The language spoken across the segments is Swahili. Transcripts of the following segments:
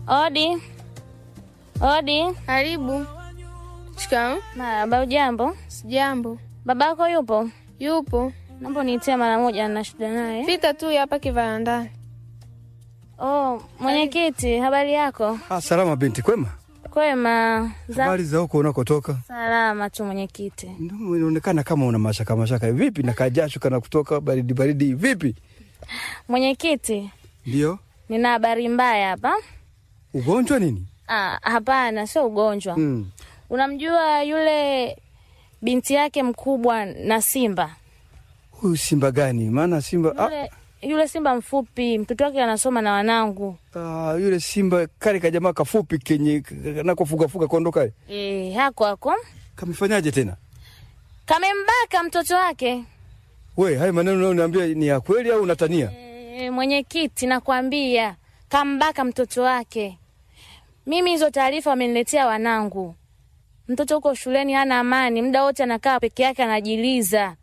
Odi, odi. Karibu. Shikamoo. Marahaba. Ujambo? Sijambo. Babako yupo? Yupo. Naomba uniitie mara moja, na shida naye. Pita tu hapa kivarandani. Oh, mwenyekiti, habari yako? Ah, salama binti, kwema? Kwema. Za Habari za huko unakotoka? salama tu mwenyekiti. Ndio, Inaonekana kama una mashaka mashaka. Vipi na kajasho kana kutoka baridi baridi vipi? Mwenyekiti, Ndio. nina habari mbaya hapa. Ugonjwa nini? Ah, hapana, sio ugonjwa. Mm. Unamjua yule binti yake mkubwa na Simba? Huyu simba gani? Maana simba ah, Yule, yule Simba mfupi, mtoto wake anasoma na wanangu. ah, yule simba kale kajamaa kafupi kenye nakofuga fuga kondo kale. Eh, hako hako. Kamefanyaje tena? Kamembaka mtoto wake. We, haya maneno unayoniambia ni ya kweli au unatania? E, mwenyekiti, nakwambia kambaka mtoto wake. Mimi hizo taarifa wameniletea wanangu. Mtoto huko shuleni hana amani, muda wote anakaa peke yake anajiliza.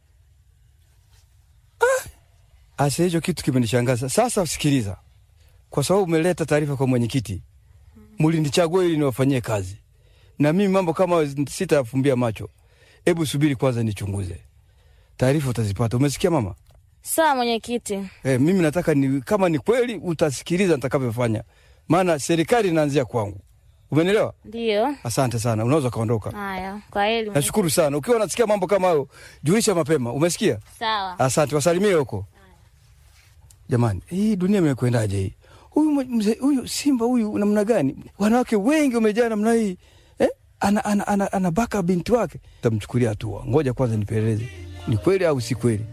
Asa hicho kitu kimenishangaza. Sasa sikiliza. Kwa sababu umeleta taarifa kwa mwenyekiti. Mlinichagua ili niwafanyie kazi. Na mimi mambo kama sitafumbia macho. Hebu subiri kwanza nichunguze. Taarifa utazipata. Umesikia mama? Sawa mwenyekiti. Eh, mimi nataka ni kama ni kweli utasikiliza nitakavyofanya. Maana serikali inaanzia kwangu. Umenielewa? Ndiyo. Asante sana. Unaweza kaondoka. Haya, kwa heri. mwenyekiti. Nashukuru sana. Ukiwa unasikia mambo kama hayo, julisha mapema. Umesikia? Sawa. Asante, wasalimie huko. Jamani, hii dunia imekwendaje hii? Huyu mzee huyu simba huyu namna gani? Wanawake wengi wamejaa namna hii. Eh? Ana ana ana, ana baka binti wake. Tamchukulia hatua. Ngoja kwanza nipeleleze. Ni kweli au si kweli?